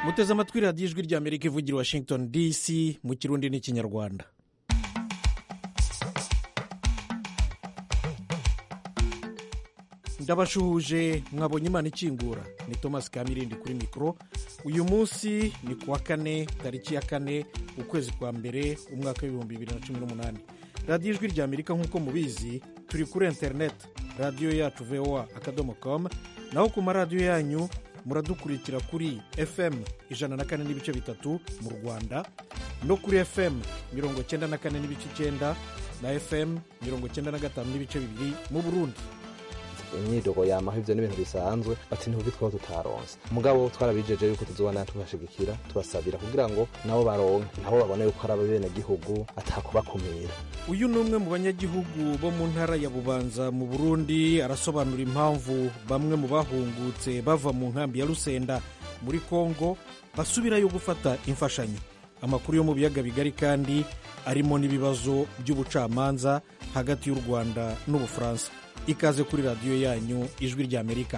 muteze amatwi radiyo ijwi rya amerika ivugira washington dc mu kirundi n'ikinyarwanda ndabashuhuje mwabonye imana ikingura ni thomas kamirindi kuri mikoro uyu munsi ni ku wa kane tariki ya kane ukwezi kwa mbere umwaka w'ibihumbi bibiri na cumi n'umunani radiyo ijwi rya amerika nk'uko mubizi turi kuri interineti radiyo yacu voa akadomo komu naho ku maradiyo yanyu muradukurikira kuri fm ijana na kane n'ibice bitatu mu rwanda no kuri fm mirongo cyenda na kane n'ibice icyenda na fm mirongo cyenda na gatanu n'ibice bibiri mu burundi imyidogo yamaho ivyo n'ibintu bisanzwe bati ntubi twaba tutaronse mugabo twarabijeje yuko tuzobana tubashigikira tubasabira kugira ngo nabo baronke nabo babone yuko ari abenegihugu atakubakumira uyu ni umwe mu banyagihugu bo mu ntara ya bubanza mu burundi arasobanura impamvu bamwe mu bahungutse bava mu nkambi ya rusenda muri kongo basubirayo gufata imfashanyo amakuru yo mu biyaga bigari kandi arimo n'ibibazo by'ubucamanza hagati y'u rwanda n'ubufaransa ikaze kuri radiyo yanyu ijwi rya amerika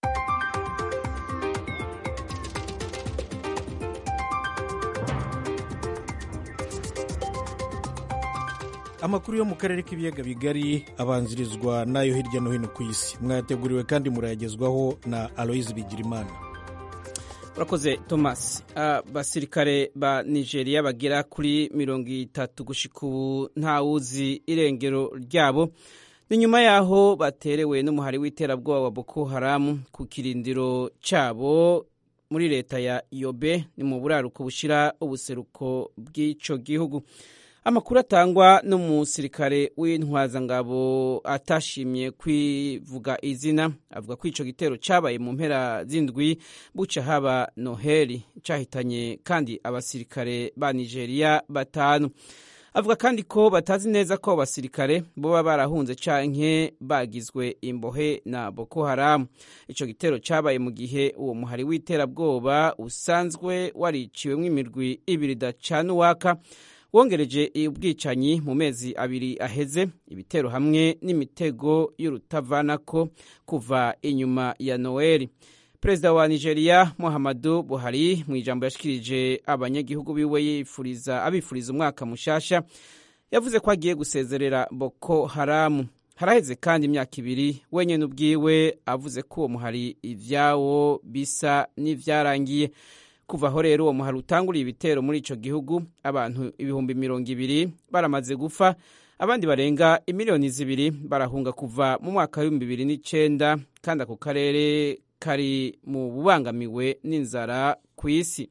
amakuru yo mu karere k'ibiyaga bigari abanzirizwa n'ayo hirya no hino ku isi mwayateguriwe kandi murayagezwaho na aloyizi bigirimana urakoze thomas abasirikare ba nigeria bagera kuri mirongo itatu gushika ubu ntawuzi irengero ryabo ni nyuma y'aho baterewe n'umuhari w'iterabwoba wa boko haramu ku kirindiro cyabo muri leta ya yobe ni mu buraruko bushyira ubuseruko bw'icyo gihugu amakuru atangwa n'umusirikare w'intwazangabo atashimye kwivuga izina avuga ko icyo gitero cyabaye mu mpera z'indwi buca haba noheli cyahitanye kandi abasirikare ba nigeria batanu avuga kandi ko batazi neza ko abasirikare boba barahunze canke bagizwe imbohe na boko haramu ico gitero cabaye mu gihe uwo muhari w'iterabwoba usanzwe wariciwemwo imirwi ibiri dacana uwaka wongereje ubwicanyi mu mezi abiri aheze ibitero hamwe n'imitego y'urutavanako kuva inyuma ya noeli perezida wa nigeria muhammadu buhari mu ijambo yashikirije abanyagihugu biwe yifuriza abifuriza umwaka mushasha yavuze ko agiye gusezerera boko haramu haraheze kandi imyaka ibiri wenyine ubwiwe avuze ko uwo muhari ivyawo bisa n'ivyarangiye kuva aho rero uwo muhari utanguriye ibitero muri ico gihugu abantu ibihumbi mirongo ibiri baramaze gupfa abandi barenga imiliyoni zibiri barahunga kuva mu mwaka w'ibihumbi bibiri n'icenda kandi ako karere kari mu bubangamiwe n'inzara ku isi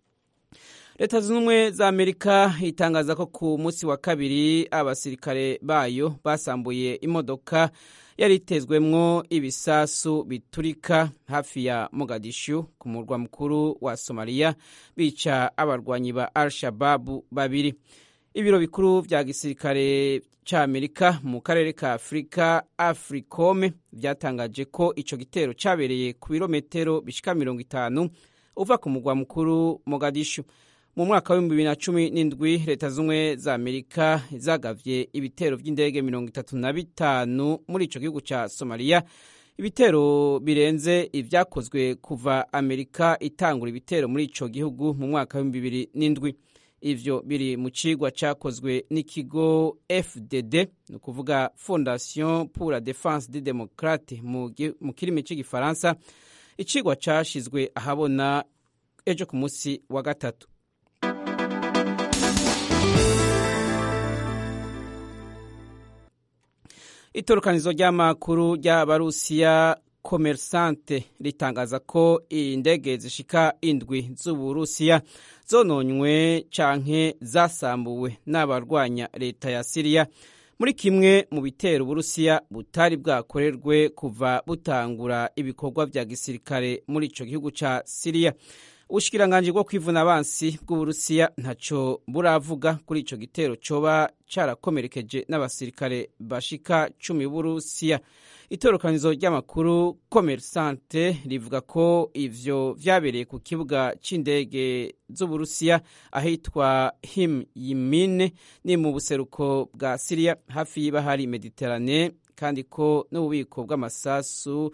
leta zunze ubumwe za amerika itangaza ko ku munsi wa kabiri abasirikare bayo basambuye imodoka yari itezwemwo ibisasu biturika hafi ya mogadishu ku murwa mukuru wa somaliya bica abarwanyi ba al shababu babiri ibiro bikuru vya gisirikare c'amerika mu karere ka afurika africome vyatangaje ko ico gitero cabereye ku birometero bishika mirongo itanu uva ku mugwa mukuru mogadishu mu mwaka w'ibihumbi bibiri na cumi n'indwi leta z'ubumwe za amerika zagavye ibitero vy'indege mirongo itatu na bitanu muri ico gihugu ca somaliya ibitero birenze ivyakozwe kuva amerika itangura ibitero muri ico gihugu mu mwaka w'ibihumbi bibiri n'indwi ivyo biri mu cigwa cakozwe n'ikigo fdd ni ukuvuga fondation pour la défense des démocrates mu kirimi c'igifaransa icigwa cashizwe ahabona ejo ku munsi wa gatatu itorokanizo ry'amakuru ry'abarusiya komersante ritangaza ko indege zishika indwi z'uburusiya zononywe canke zasambuwe n'abarwanya leta ya siriya muri kimwe mu bitero uburusiya butari bwakorerwe kuva butangura ibikorwa vya gisirikare muri ico gihugu ca siriya ubushikiranganji bwo kwivuna abansi bw'uburusiya ntaco buravuga kuri ico gitero coba carakomerekeje n'abasirikare bashika cumi b'uburusiya itorokanizo ry'amakuru komersante rivuga ko ivyo vyabereye ku kibuga c'indege z'uburusiya ahitwa him yimine ni mu buseruko bwa siriya hafi y'ibahari mediterane kandi ko n'ububiko bw'amasasu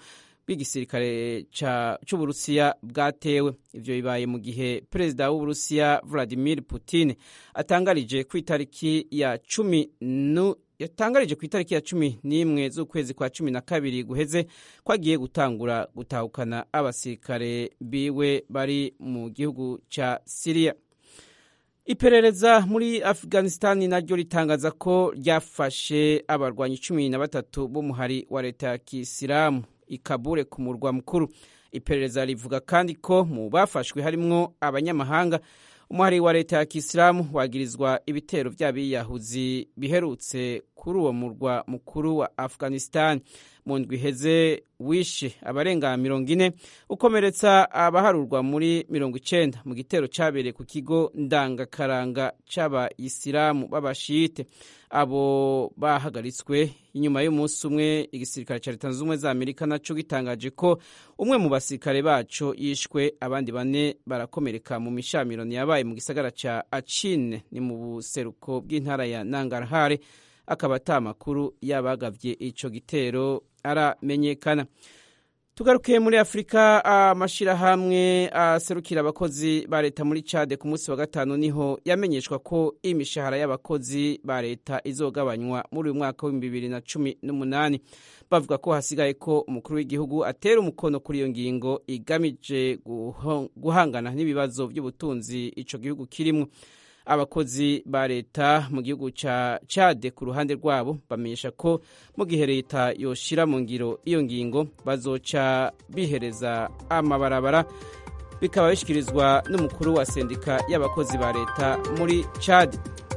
bw'igisirikare c'uburusiya bwatewe ivyo bibaye mu gihe perezida w'uburusiya vladimir putin atangarije ku itariki ya cumi yatangarije ku itariki ya cumi n'imwe z'ukwezi kwa cumi na kabiri guheze ko agiye gutangura gutahukana abasirikare biwe bari mu gihugu ca siriya iperereza muri afghanistan naryo ritangaza ko ryafashe abarwanyi cumi na batatu b'umuhari wa leta ya kisilamu ikabure ku murwa mukuru iperereza rivuga kandi ko mu bafashwe harimwo abanyamahanga umuhari wa leta ya kisilamu wagirizwa ibitero by'abiyahuzi biherutse kuri uwo murwa mukuru wa afghanistan mu ndwi iheze wishe abarenga mirongo ine ukomeretsa abaharurwa muri mirongo icenda mu gitero cyabereye ku kigo ndangakaranga c'abayisilamu b'abashite abo bahagaritswe inyuma y'umunsi umwe igisirikare cya leta zunze ubumwe za amerika naco gitangaje ko umwe mu basirikare baco yishwe abandi bane barakomereka mu mishamirano yabaye mu gisagara ca acine ni mu buseruko bw'intara ya nangarhare akaba ata makuru y'abagavye ico gitero aramenyekana tugarukiye muri afurika amashirahamwe aserukira abakozi ba leta muri cade ku munsi wa gatanu niho yamenyeshwa ko imishahara y'abakozi ba leta izogabanywa muri uyu mwaka w'ibihumbi bibiri na cumi n'umunani bavuga ko hasigaye ko umukuru w'igihugu atera umukono kuri iyo ngingo igamije guhangana n'ibibazo by'ubutunzi ico gihugu kirimwo abakozi ba leta mu gihugu ca cade ku ruhande rwabo bamenyesha ko mu gihe leta yoshira mu ngiro iyo ngingo bazoca bihereza amabarabara bikaba bishyikirizwa n'umukuru wa sendika y'abakozi ba leta muri cade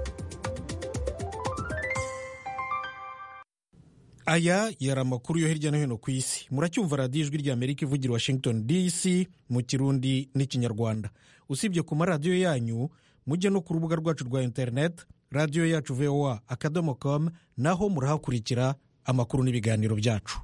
aya yari amakuru yo hirya no hino ku isi muracyumva radiyo ijwi rya amerika ivugira washington dc mu kirundi n'ikinyarwanda usibye ku maradiyo yanyu mujye no ku rubuga rwacu rwa interineti radiyo yacu voa akadomo com naho murahakurikira amakuru n'ibiganiro byacu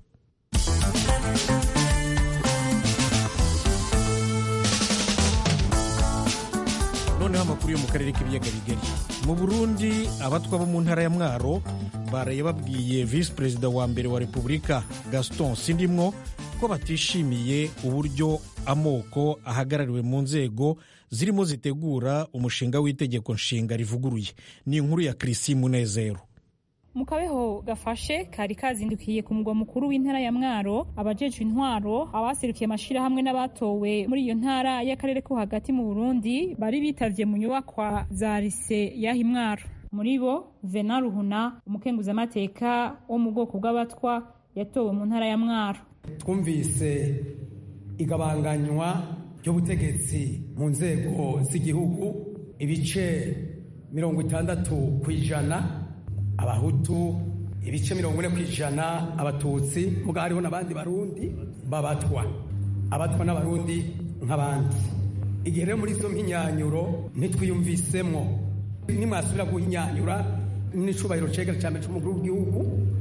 noneho amakuru yo mu karere k'ibiyaga bigari mu burundi abatwa bo mu ntara ya mwaro baraye babwiye visi perezida wa mbere wa repubulika gaston sindimwo ko batishimiye uburyo amoko ahagarariwe mu nzego zirimo zitegura umushinga w'itegeko nshinga rivuguruye ni inkuru ya kirisi munezero mu kabeho gafashe kari kazindukiye ku mugwa mukuru w'intara ya mwaro abajejwe intwaro abaserukiye amashirahamwe n'abatowe muri iyo ntara y'akarere ko hagati mu burundi bari bitavye mu nyubakwa za rise y'aho imwaro muri bo vena ruhuna umukenguzamateka wo mu bwoko bw'abatwa yatowe mu ntara ya mwaro twumvise igabanganywa ry'ubutegetsi mu nzego z'igihugu ibice mirongo itandatu ku ijana abahutu ibice mirongo ine ku ijana abatutsi muga hariho n'abandi barundi babatwa abatwa n'abarundi nk'abandi igihe rero muri izo mpinyanyuro ntitwiyumvisemwo nimwasubira guhinyanyura n'icubahiro cegera cya mbere c'umukuru w'igihugu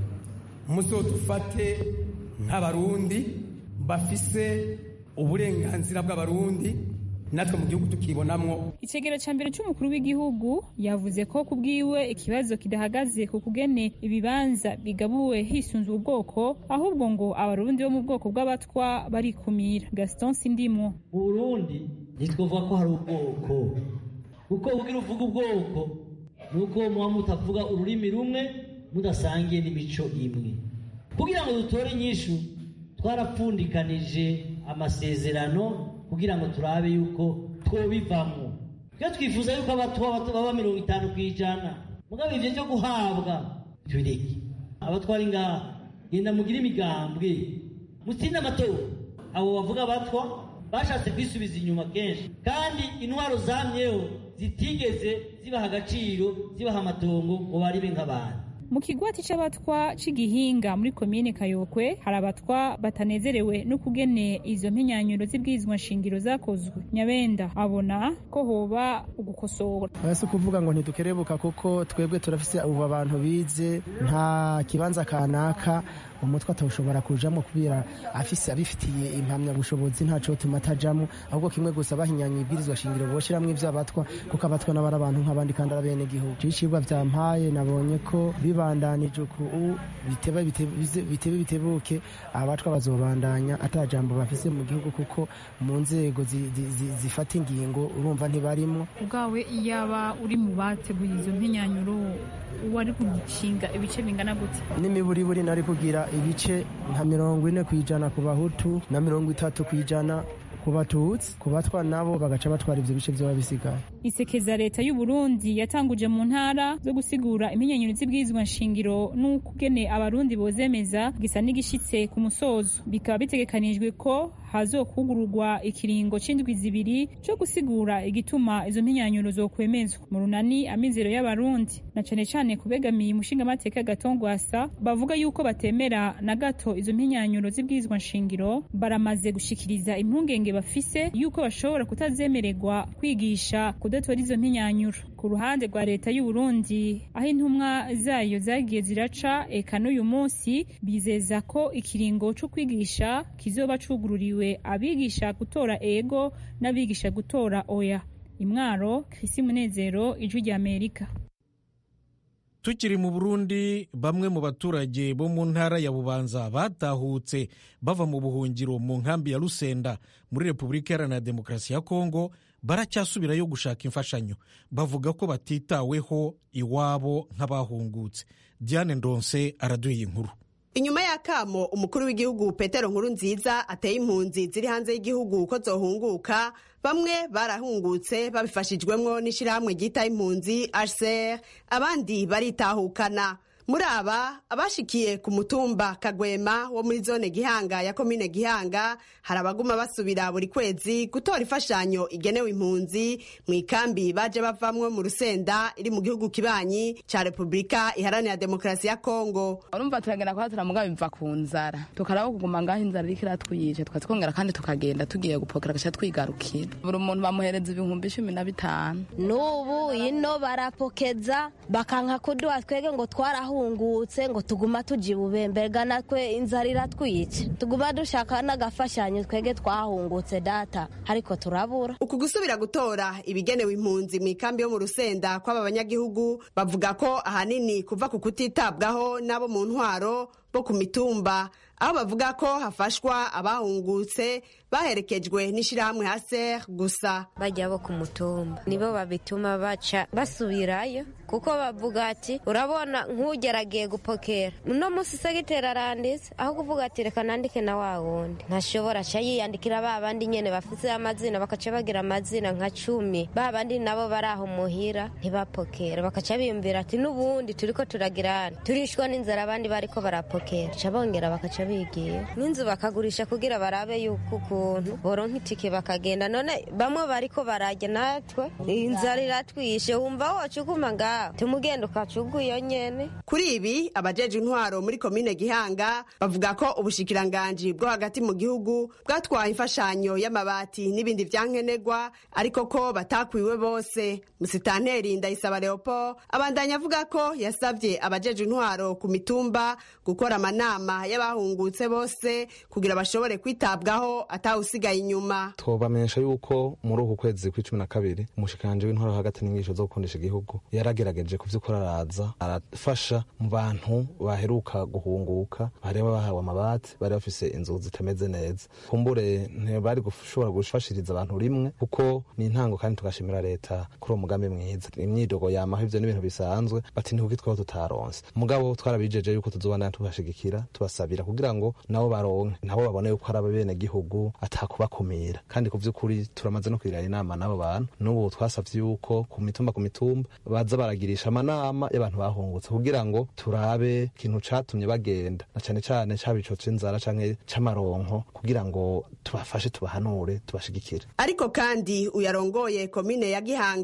muzodufate nk'abarundi bafise uburenganzira bw'abarundi natwe mu gihugu tukibonamwo icegera ca mbere c'umukuru w'igihugu yavuze ko ku bwiwe ikibazo kidahagaze ku kugene ibibanza bigabuwe hisunzwe ubwoko ahubwo ngo abarundi bo mu bwoko bw'abatwa barikumira gaston sindimwo mu burundi ntitwovuga ko hari ubwoko kuko ubwira uvuga ubwoko ni uko muba mutavuga ururimi rumwe mudasangiye n'imico imwe kugira ngo dutore inyishu twarapfundikanije amasezerano kugira ngo turabe yuko twobivamo iyo twifuza yuko abatwa baba mirongo itanu ku ijana mugabo ivyo vyo guhabwa tubireke abatwari ngaha genda mugire imigambwe mutsinde amatora abo bavuga abatwa bashatse kwisubiza inyuma kenshi kandi intwaro zamyeho zitigeze zibaha agaciro zibaha amatongo ngo baribe nk'abantu mu kigwati c'abatwa c'igihinga muri komine kayokwe hari abatwa batanezerewe no kugene izo mpinyanyuro z'ibwirizwa nshingiro zakozwe nyabenda abona ko hoba ugukosora si ukuvuga ngo ntidukerebuka kuko twebwe turafise ubu abantu bize nta kibanza kanaka umutwe atawushobora kujamo kubera afise abifitiye impamyabushobozi ntaco tuma atajamo ahubwo kimwe gusa bahinyanya ibwirizwa shingiro boshiramwo ivyo abatwa kuko abatwa n'abari abantu nk'abandi kandi ari bene gihugu icigwa vyampaye nabonye ko bibandanije uku biteba bitebe bitebuke abatwa bazobandanya ata jambo bafise mu gihugu kuko mu nzego zifata ingingo urumva ntibarimo ubwawe iyaba uri mu bateguye izo mpinyanyuro wari kugishinga ibice bingana gute n'imiburiburi nari kugira ibice nka mirongo ine ku ijana ku bahutu na mirongo itatu ku ijana ku batutsi ku batwa nabo bagaca batwara ivyo bice vyoba bisigaye isekeza leta y'u Burundi yatanguje mu ntara zo gusigura impinyanyuro z'ibwirizwa nshingiro n'ukugene abarundi bozemeza gisa n'igishitse ku musozo bikaba bitegekanijwe ko hazokugururwa ikiringo c'indwi zibiri co gusigura igituma izo mpinyanyuro zokwemezwa mu runani amizero y'abarundi na cane cane kubegamiye umushingamateka gatongwasa bavuga yuko batemera na gato izo mpinyanyuro z'ibwirizwa nshingiro baramaze gushikiriza impungenge bafise yuko bashobora kutazemererwa kwigisha kudatora izo mpinyanyuro ku ruhande rwa leta y'u Burundi aho intumwa zayo zagiye ziraca eka n'uyu munsi bizeza ko ikiringo co kwigisha kizoba cugururiwe abigisha gutora ego n'abigisha gutora oya imwaro Chrisi Munezero ijwi rya Amerika tukiri mu burundi bamwe mu baturage bo mu ntara ya bubanza batahutse bava mu buhungiro mu nkambi ya rusenda muri repubulika iharanira demokarasi ya kongo baracyasubirayo gushaka imfashanyo bavuga ko batitaweho iwabo nk'abahungutse diane ndonse araduha inkuru inyuma y'akamo umukuru w'igihugu petero nkuru nziza ateye impunzi ziri hanze y'igihugu ko zohunguka bamwe barahungutse babifashijwemwo n'ishyirahamwe ryita impunzi hcr abandi baritahukana muri aba abashikiye ku mutumba kagwema wo muri zone gihanga ya komine gihanga hari abaguma basubira buri kwezi gutora imfashanyo igenewe impunzi mu ikambi baje bavamwo mu rusenda iri mu gihugu kibanyi ca repubulika iharanira demokarasi ya kongo urumva turagenda kwa turamuga biva ku nzara tukaraba kuguma ngaho inzara iriko iratwiyice tukazikongera kandi tukagenda tugiye gupokera gaca twigarukira buri muntu bamuhereza ibihumbi cumi na bitanu n'ubu ino barapokeza bakanka kuduha twege ngo twarahu twahungutse ngo tuguma tuji bubemberga natwe inzara iratwica tuguma dushaka n'agafashanyo twege twahungutse data ariko turabura uku gusubira gutora ibigenewe impunzi mu ikambi yo mu rusenda kw'aba banyagihugu bavuga ko ahanini kuva ku kutitabwaho n'abo mu ntwaro bo ku mitumba aho bavuga ko hafashwa abahungutse baherekejwe n'ishyirahamwe haser gusa bajya bo ku mutumba nibo babituma baca basubirayo kuko bavuga ati urabona nk'ugeragiye gupokera uno munsi segiteri aranditse aho kuvuga ati reka nandike na wa wundi ntashobora aca yiyandikira ba bandi nyene bafise amazina bakaca bagira amazina nka cumi ba bandi nabo bari aho muhira ntibapokera bakaca biyumvira ati n'ubundi turiko turagirana turishwa n'inzara abandi bariko barapokera ca bongera bakaca bigiye n'inzu bakagurisha kugira barabe yuko ukuntu boronka itike bakagenda none bamwe bariko barajya natwe inzara iratwishe wumva wocuguma ngaho tumugenda ukacuguyo nyene kuri ibi abajeje intwaro muri komine gihanga bavuga ko ubushikiranganji bwo hagati mu gihugu bwatwaye imfashanyo y'amabati n'ibindi vyankenerwa ariko ko batakwiwe bose musitanteri ndayisaba leopold abandanya avuga ko yasavye abajeje intwaro ku mitumba gukora amanama y'abahungutse bose kugira bashobore kwitabwaho atawusigaye inyuma twobamenyesha yuko muri uku kwezi kw'icumi na kabiri umushikanje w'intwaro hagati n'inyigisho zo gukundisha igihugu yaragerageje ku vy'ukuri araza arafasha mu bantu baheruka guhunguka bari bahawe amabati bari bafise inzu zitameze neza kumbure ntibari gushobora gufashiriza abantu rimwe kuko ni intango kandi tugashimira leta kuri uwo mugambi mwiza imyidogo yamaho ivyo n'ibintu bisanzwe bati ntikuki twaba tutaronse mugabo twarabijeje yuko tuzobandana tubashigikira tubasabira kugira ngo nabo baronke nabo babone yuko ari ababene gihugu atakubakumira kandi ku vy'ukuri turamaze no kwirana inama n'abo bantu n'ubu twasavye yuko ku mitumba ku mitumba baza baragirisha amanama y'abantu bahungutse kugira ngo turabe ikintu catumye bagenda na cane cane caba ico c'inzara canke c'amaronko kugira ngo tubafashe tubahanure tubashigikire ariko kandi uyarongoye komine ya gihanga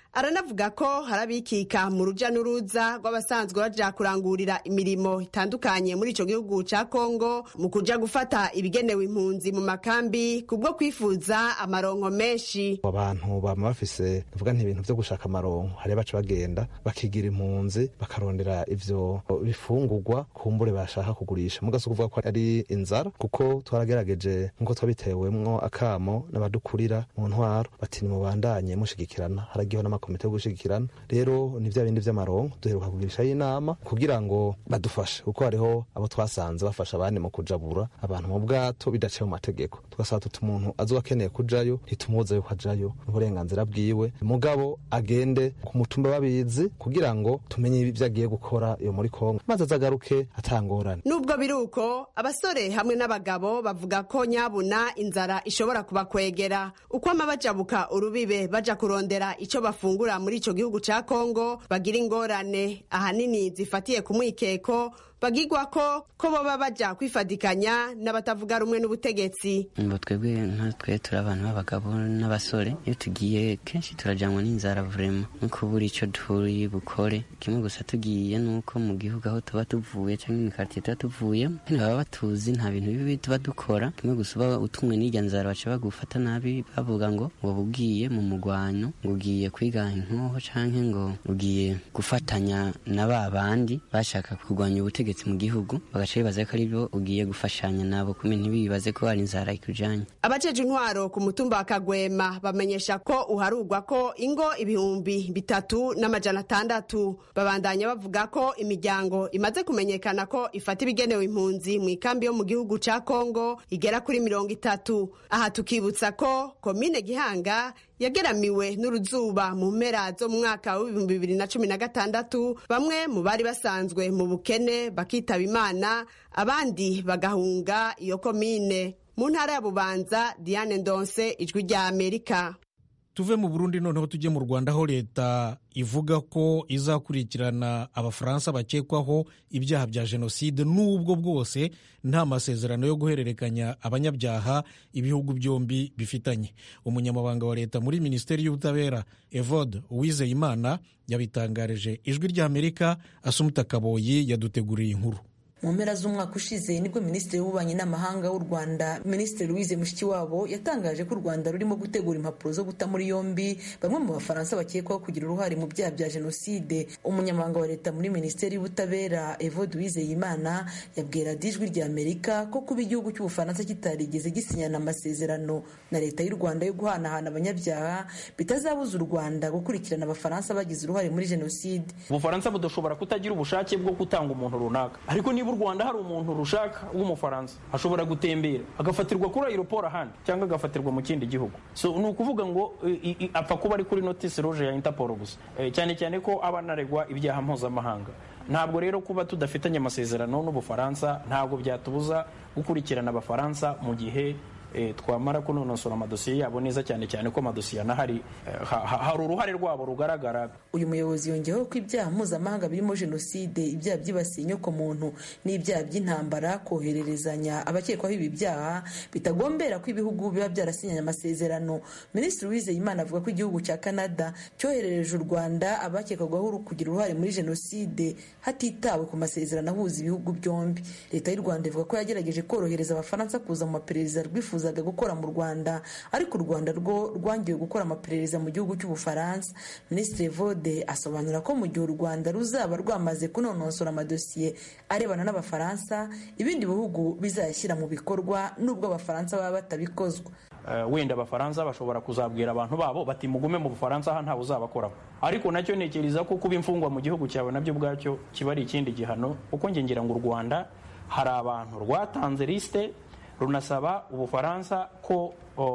aranavuga ko harabikika mu ruja n'uruza rw'abasanzwe baja kurangurira imirimo itandukanye muri ico gihugu ca kongo mu kuja gufata ibigenewe impunzi mu makambi kubwo kwifuza amaronko menshi abantu bama bafise tuvuga nti ibintu vyo gushaka amaronko hari baca bagenda bakigira impunzi bakarondera ivyo bifungurwa kumbure bashaka kugurisha mugasi kuvuga ko ari inzara kuko twaragerageje nkuko twabitewemwo akamo n'abadukurira mu ntwaro bati nimubandanye mushigikirana haragiho n'amakomite yo gushigikirana rero ni vya bindi vy'amaronko duheruka kugirishayo inama kugira ngo badufashe kuko hariho abo twasanze bafasha abandi mu kujabura abantu mu bwato bidaciye mu mategeko tugasaba tuti umuntu azoba akeneye kujayo ntitumubuza yuko ajayo n'uburenganzira bwiwe mugabo agende ku mutumba babizi kugira ngo tumenye ibyo agiye gukora iyo muri kongo maze azagaruke atangorane nubwo biri uko abasore hamwe n'abagabo bavuga ko nyabuna inzara ishobora kubakwegera uko ama bajabuka urubibe baja kurondera ico bafungura muri ico gihugu ca kongo bagira ingorane ahanini zifatiye ku mwikeko bagigwa ko ko boba baja kwifadikanya n'abatavuga rumwe n'ubutegetsi ngo twebwe nkatwe turi abantu b'abagabo n'abasore iyo tugiye kenshi turajyanwa n'inzara vurema no kubura icyo turi bukore kimwe gusa tugiye nuko mu gihugu aho tuba tuvuye cyangwa imikaritsiye tuba tuvuyemo nyine baba batuzi nta bintu bibi tuba dukora kimwe gusa uba utumwe n'irya nzara baca bagufata nabi bavuga ngo ngo ugiye mu mugwano ngo ugiye kwiga inkoho cyangwa ngo ugiye gufatanya na ba bandi bashaka kurwanya ubutegetsi mu gihugu bagaca bibaza ko aribyo ugiye gufashanya nabo kumwe ntibibaze ko hari inzara ikujanye abajeje intwaro ku mutumba wa kagwema bamenyesha ko uharugwa ko ingo ibihumbi bitatu n'amajana atandatu babandanya bavuga ko imiryango imaze kumenyekana ko ifata ibigenewe impunzi mu ikambi yo mu gihugu ca kongo igera kuri mirongo itatu aha tukibutsa ko komine gihanga yageramiwe n'uruzuba mu mpera zo mu mwaka w'ibihumbi bibiri na cumi na gatandatu bamwe mu bari basanzwe mu bukene bakitaba imana abandi bagahunga iyo komine mu ntara ya bubanza diane ndonse ijwi rya amerika tuve mu burundi noneho tujye mu rwanda aho leta ivuga ko izakurikirana abafaransa bakekwaho ibyaha bya jenoside n'ubwo bwose nta masezerano yo guhererekanya abanyabyaha ibihugu byombi bifitanye umunyamabanga wa leta muri minisiteri y'ubutabera evode uwizeyimana yabitangarije ijwi ry'amerika asumuta kaboyi yaduteguriye inkuru mu mpera z'umwaka ushize nibwo minisitiri w'ububanyi n'amahanga w'u rwanda minisitiri louise mushikiwabo yatangaje ko u rwanda rurimo gutegura impapuro zo guta muri yombi bamwe mu bafaransa bakekwaho kugira uruhare mu byaha bya jenoside umunyamabanga wa leta muri minisiteri y'ubutabera evode uwizeyimana yabwira ijwi rya amerika ko kuba igihugu cy'ubufaransa kitarigeze gisinyana amasezerano na leta y'u rwanda yo guhanahana abanyabyaha bitazabuza u rwanda gukurikirana abafaransa bagize uruhare muri jenoside ubufaransa budashobora kutagira ubushake bwo gutanga umuntu runaka ariko niba u rwanda hari umuntu rushaka w'umufaransa ashobora gutembera agafatirwa kuri aeroport ahandi cyangwa agafatirwa mu kindi gihugu so ni ukuvuga ngo apfa kuba ari kuri notisi roje ya interpol gusa cyane cyane ko aba anaregwa ibyaha mpuzamahanga ntabwo rero kuba tudafitanye amasezerano n'ubufaransa ntabwo byatubuza gukurikirana abafaransa mu gihe twamara kunonosora amadosiye yabo neza cyane cyane ko amadosiye anahari hari uruhare rwabo rugaragara uyu muyobozi yongeyeho ko ibyaha mpuzamahanga birimo jenoside ibyaha byibasiye inyokomuntu n'ibyaha by'intambara kohererezanya abakekwaho ibi byaha bitagombera ko ibihugu biba byarasinyanye amasezerano minisitiri wizeyimana avuga ko igihugu cya canada cyoherereje u rwanda abakekwagaho kugira uruhare muri jenoside hatitawe ku masezerano ahuza ibihugu byombi leta y'u rwanda ivuga ko yagerageje korohereza abafaransa kuza mu maperereza rwifuza bifuzaga gukora mu rwanda ariko u rwanda rwo rwangiwe gukora amaperereza mu gihugu cy'ubufaransa minisitiri vode asobanura ko mu gihe u rwanda ruzaba rwamaze kunonosora amadosiye arebana n'abafaransa ibindi bihugu bizayashyira mu bikorwa n'ubwo abafaransa baba batabikozwa wenda abafaransa bashobora kuzabwira abantu babo bati mugume mu bufaransa aha ntawe uzabakoraho ariko nacyo ntekereza ko kuba imfungwa mu gihugu cyawe nabyo ubwacyo kiba ari ikindi gihano kuko ngira ngo u rwanda hari abantu rwatanze lisite runasaba ubufaransa ko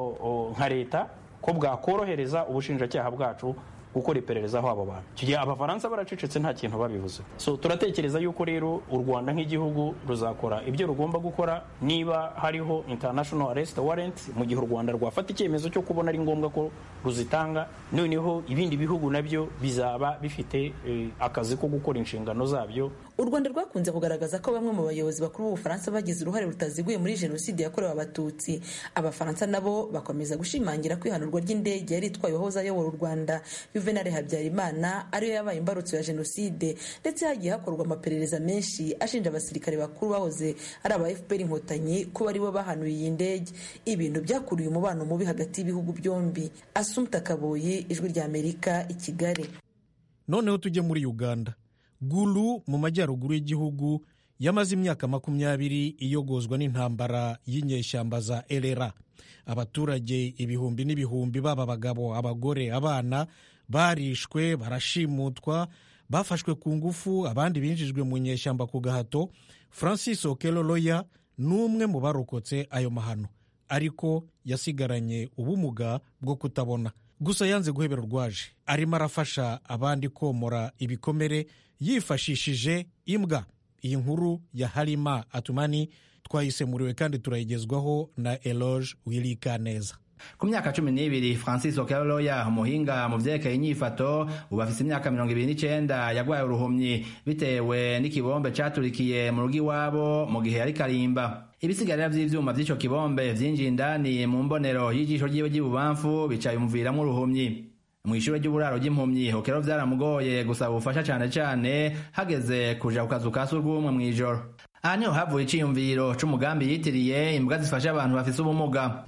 nka leta ko bwakorohereza ubushinjacyaha bwacu gukora iperereza aho abo bantu icyo gihe abafaransa baracecetse nta kintu babivuze so turatekereza yuko rero u rwanda nk'igihugu ruzakora ibyo rugomba gukora niba hariho international arrest warrant mu gihe u rwanda rwafata icyemezo cyo kubona ari ngombwa ko ruzitanga noneho ibindi bihugu nabyo bizaba bifite akazi ko gukora inshingano zabyo u rwanda rwakunze kugaragaza ko bamwe mu bayobozi bakuru b'ubufaransa bagize uruhare rutaziguye muri jenoside yakorewe abatutsi abafaransa nabo bakomeza gushimangira ko ihanurwa ry'indege yari itwaye uwahoze ayobora u rwanda juvenal habyarimana ariyo yabaye imbarutso ya jenoside ndetse hagiye hakorwa amaperereza menshi ashinja abasirikare bakuru bahoze ari aba fpr inkotanyi kuba aribo bahanuye iyi ndege ibintu byakuruye umubano mubi hagati y'ibihugu byombi asumta kaboyi ijwi rya amerika i kigali noneho tujye muri uganda gulu mu majyaruguru y'igihugu yamaze imyaka makumyabiri iyogozwa n'intambara y'inyeshyamba za erera abaturage ibihumbi n'ibihumbi baba abagabo abagore abana barishwe barashimutwa bafashwe ku ngufu abandi binjijwe mu nyeshyamba ku gahato francis okelo loya ni umwe mu barokotse ayo mahano ariko yasigaranye ubumuga bwo kutabona gusa yanze guhebera urwaje arimo arafasha abandi komora ibikomere yifashishije imbwa iyi nkuru ya harima atumani twayisemuriwe kandi turayigezwaho na eloge wirika neza ku myaka cumi n'ibiri francis okeloya umuhinga mu byerekeye inyifato ubu afise imyaka mirongo ibiri n'icyenda yagwaye uruhumyi bitewe n'ikibombe caturikiye mu rugo iwabo mu gihe yari karimba ibisigarira vy'ivyuma vy'ico kibombe vyinjiye indani mu mbonero y'ijisho ryiwe ry'ibubamfu bicaye umuviramwo uruhumyi mw'ishure ry'uburaro ry'impumyi hokero vyaramugoye gusaba ubufasha cane cane hageze kuja ku kazu ka surwumwe mw'ijoro aha niho havuye iciyumviro c'umugambi yitiriye imbwa zifasha abantu bafise ubumuga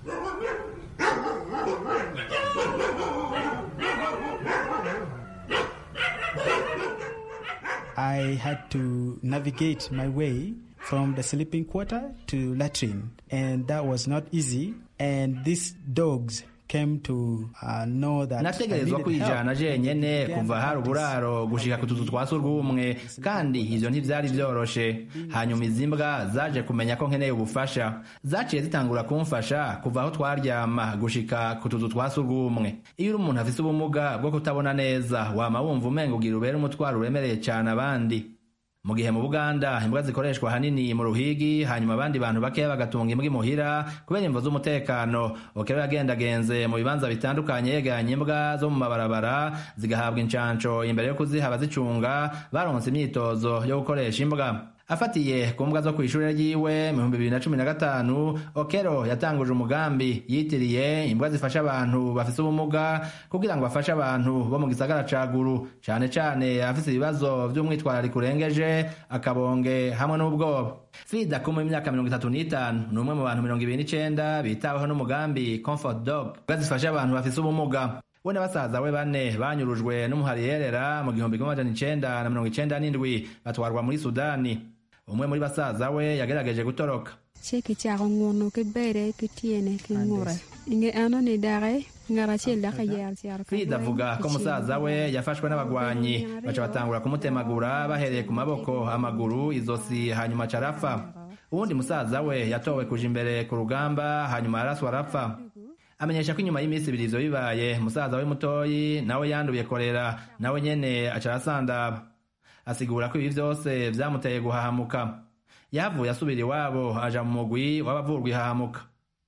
I had to navigate my way from the sleeping quarter to latrine, and that was not easy. And these dogs came to uh, know that I nategerezwa needed kwijana help. jenyene kuva hari uburaro gushika ku tuzu twa surwumwe kandi ivyo ntivyari vyoroshe hanyuma izi mbwa zaje kumenya ko nkeneye ubufasha zaciye zitangura kumfasha kuva aho twaryama gushika ku tuzu twa surwumwe iyo uri umuntu afise ubumuga bwo kutabona neza wama wumva umenga ugira ubere umutwaro uremereye cane abandi mu gihe mu buganda imbwa zikoreshwa ahanini mu ruhigi hanyuma abandi bantu bakeya bagatunga imbwa imuhira kubera imvo z'umutekano okero yagendagenze mu bibanza bitandukanye yegeranye imbwa zo mu mabarabara zigahabwa incanco imbere yo kuziha abazicunga baronse imyitozo yo gukoresha imbwa afatiye ku mbwa zo ku ishuri ryiwe mu bihumbi bibiri na cumi na gatanu okero yatanguje umugambi yitiriye imbwa zifasha abantu bafise ubumuga kugira ngo afashe abantu bo mu gisagara ca guru cane cane afise ibibazo vy'umwitwarariko urengeje akabonge hamwe n'ubwoba frida kuma imyaka mirongo itatu n'itanu ni umwe mu bantu mirongo ibiri n'icenda bitaweho n'umugambi comfort dog imbwa zifasha abantu bafise ubumuga we na basaza we bane banyurujwe n'umuhariyerera mu gihumbi kimwe amajana icenda na mirongo icenda n'indwi batwarwa muri sudani umwe muri basaza we yagerageje gutoroka Ceki chako ngono ke bere ke tiene ke ngore. Inge ano ni dare ngara chela ka yer yer. frida avuga ko musaza we yafashwe n'abagwanyi baca batangura kumutemagura bahereye ku maboko amaguru izosi hanyuma aca arapfa uwundi musaza we yatowe kuja imbere ku rugamba hanyuma araswa arapfa amenyesha ko inyuma y'iminsi ibiri ivyo bibaye musaza we mutoyi nawe yanduye korera nawe nyene aca arasandaba asigura ko ibi vyose vyamuteye guhahamuka yavuye asubira iwabo aja mu mugwi w'abavurwa ihahamuka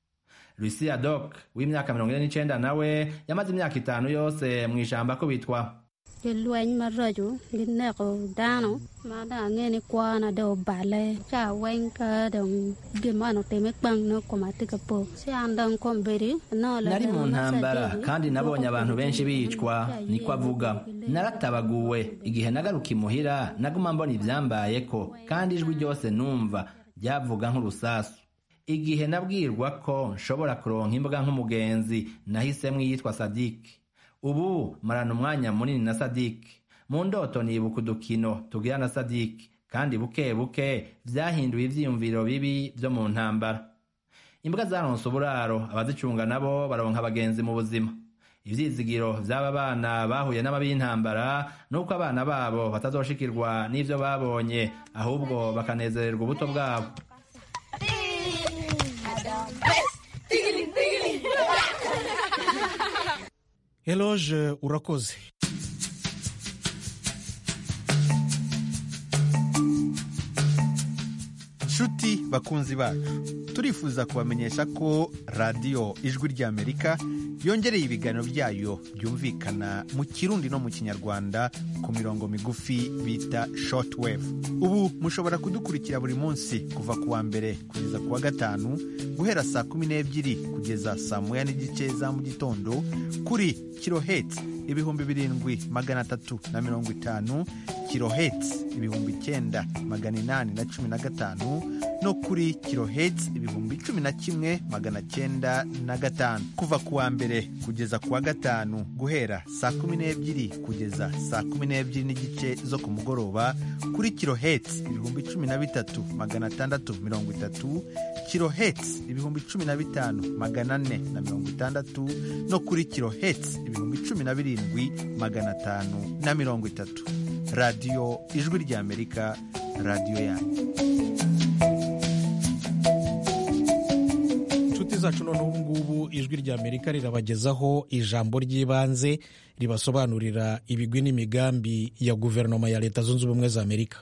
lucia dok w'imyaka mirongo ine n'icenda nawe yamaze imyaka itanu yose mw'ishamba akubitwa cái luan mà rơi chú cái nè có đa nó mà đã nghe ni qua là đầu bà lê chả quanh cả đồng cái mà nó tìm bằng nó có mà tích cái bộ sẽ ăn đồng con bê đi nó là nari mu ntambara kandi nabonye abantu benshi bicwa niko avuga naratabaguwe igihe nagaruka imuhira naguma mbona ivyambayeko kandi ijwi ryose numva ryavuga nk'urusasu igihe nabwirwa ko nshobora kuronka imbwa nk'umugenzi nahisemwo iyitwa sadiki ubu marana umwanya munini na sadiki mu ndoto nibuka udukino tugira na sadiki kandi buke buke vyahinduye ivyiyumviro bibi vyo mu ntambara imbwa zaronse uburaro abazicunga nabo baronka abagenzi mu buzima ivyizigiro vy'aba bana bahuye n'amabi y'intambara nuko abana babo batazoshikirwa n'ivyo babonye ahubwo bakanezererwa ubuto bwabo eloge urakoze nshuti bakunzi bacu turifuza kubamenyesha ko radiyo ijwi ry'amerika yongereye ibiganiro byayo byumvikana mu kirundi no mu kinyarwanda ku mirongo migufi bita shortwave ubu mushobora kudukurikira buri munsi kuva ku wa mbere kugeza ku wa gatanu guhera saa kumi n'ebyiri kugeza saa moya n'igice za mu gitondo kuri kiloheti ibihumbi birindwi magana atatu na mirongo itanu kiloheti ibihumbi icyenda magana inani na cumi na gatanu no kuri kiloheti ibihumbi cumi na kimwe magana cyenda na gatanu kuva ku wa mbere kugeza ku wa gatanu guhera saa kumi n'ebyiri kugeza saa kumi n'ebyiri n'igice zo ku mugoroba kuri kiloheti ibihumbi cumi na bitatu magana atandatu mirongo itatu kiloheti ibihumbi cumi na bitanu magana ane na mirongo itandatu no kuri kiloheti ibihumbi cumi na birindwi magana atanu na mirongo itatu radiyo ijwi ry'amerika radiyo yanyu inshuti zacu none ubu ngubu ijwi ry'amerika rirabagezaho ijambo ry'ibanze ribasobanurira ibigwi n'imigambi ya guverinoma ya leta zunze ubumwe za amerika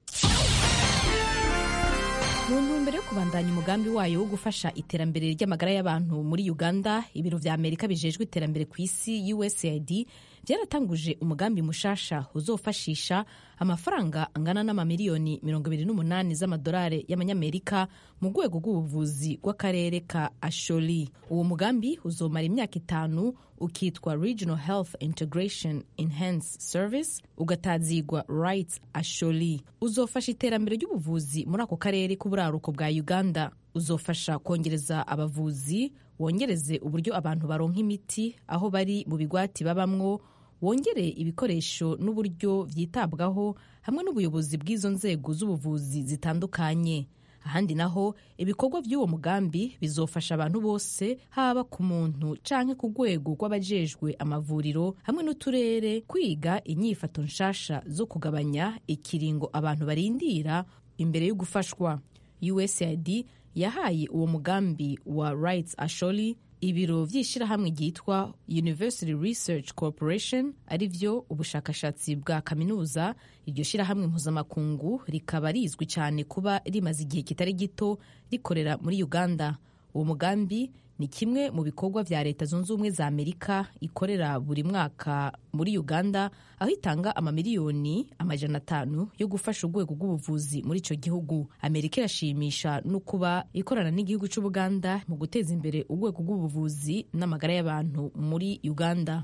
mu ntumbero yo kubandanya umugambi wayo wo gufasha iterambere ry'amagara y'abantu muri uganda ibiro vya amerika bijejwe iterambere ku isi usaid byaratanguje umugambi mushasha uzofashisha amafaranga angana n'amamiliyoni 28 z'amadolari y'amanyamerika mu rwego rw'ubuvuzi bw'akarere ka asholi uwo mugambi uzomara imyaka itanu ukitwa regional health integration enhance service ugatazigwa rights asholi uzofasha iterambere ry'ubuvuzi muri ako karere k'uburaruko bwa uganda uzofasha kongereza abavuzi wongereze uburyo abantu baronka imiti aho bari mu bigwati babamwo wongere ibikoresho n'uburyo byitabwaho hamwe n'ubuyobozi bw'izo nzego z'ubuvuzi zitandukanye ahandi naho ibikorwa by'uwo mugambi bizofasha abantu bose haba ku muntu canke ku rwego rw'abajejwe amavuriro hamwe n'uturere kwiga inyifato nshasha zo kugabanya ikiringo abantu barindira imbere yo gufashwa usaid yahaye uwo mugambi wa rights asholi ibiro vy'ishirahamwe ryitwa university research corporation ari vyo ubushakashatsi bwa kaminuza iryo shirahamwe mpuzamakungu rikaba rizwi cyane kuba rimaze igihe kitari gito rikorera muri uganda uwo mugambi ni kimwe mu bikorwa vya leta zunze ubumwe za amerika ikorera buri mwaka muri uganda aho itanga amamiliyoni amajana atanu yo gufasha urwego rw'ubuvuzi muri ico gihugu amerika irashimisha no kuba ikorana n'igihugu c'ubuganda mu guteza imbere urwego rw'ubuvuzi n'amagara y'abantu muri uganda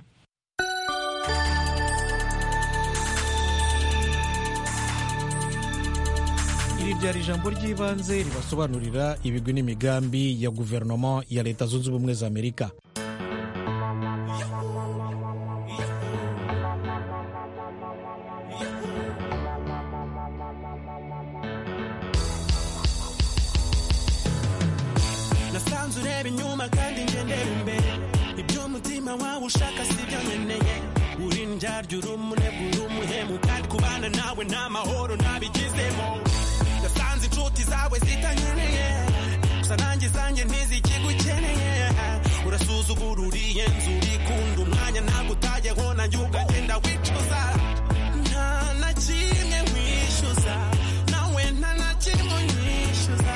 iri ryari ijambo ry'ibanze ribasobanurira ibigwi n'imigambi ya guverinoma ya leta zunze ubumwe za amerika nasanze ureba inyuma kandi ngendera imbere ibyo umutima wawe ushaka si byo nkeneye uri ndyarya uri umunebwe uri umuhemu kandi kubana nawe nta mahoro ntabigizemo nasanze inshuti zawe zitankeneye gusa nanjye zanjye ntizikigukeneye urasuzugura uriye nzu urikunda umwanya ntabwo utajyaho nanjye ukagenda wicuza nta na kimwe nkwishyuza nawe nta na kimwe unyishyuza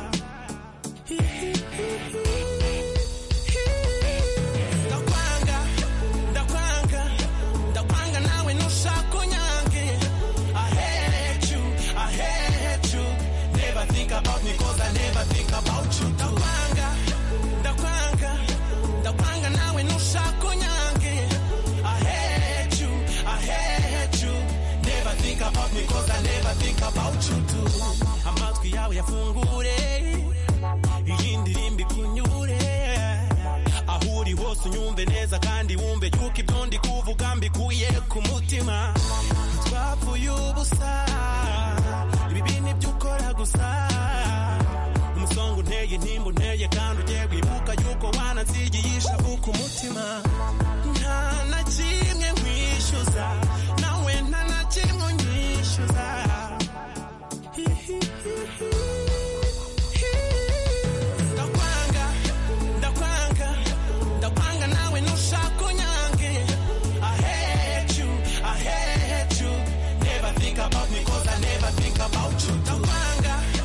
ndakwanga ndakwanga ndakwanga nawe nushaka unyange I hate you I hate you never think about me cause I never think about you ndakwanga ndakwanga ndakwanga nawe nushaka unyange I hate you I hate you never think about me cause I never think about you too amatwi yawe yafungure iyi ndirimbo ikunyure aho uri hose unyumve neza kandi wumve yuko ibyo ndi kuvuga mbikuye ku mutima twapfuye ubusa ibi bintu ibyo ukora gusa umusonga unteye intimba unteye kandi ugiye wibuka yuko wanansigiye ishavu ku mutima nta na kimwe nkwishyuza nawe nta na kimwe unyishyuza ndakwanga ndakwanga ndakwanga nawe nushaka unyange I hate you I hate you never think about me cause I never think about you ndakwanga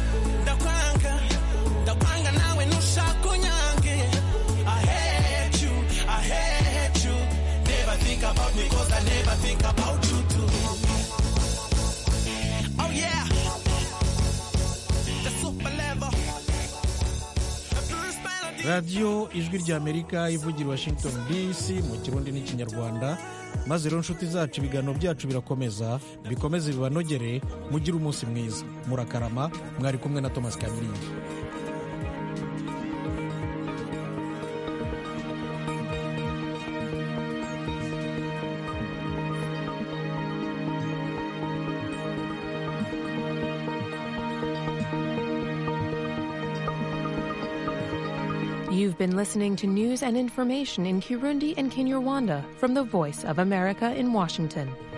radiyo ijwi ry'amerika ivugira i washington dc mu kirundi n'ikinyarwanda maze rero inshuti zacu ibiganiro byacu birakomeza bikomeze bibanogere mugire umunsi mwiza murakarama mwari kumwe na thomas kamiringi You've been listening to news and information in Kirundi and Kinyarwanda from the Voice of America in Washington.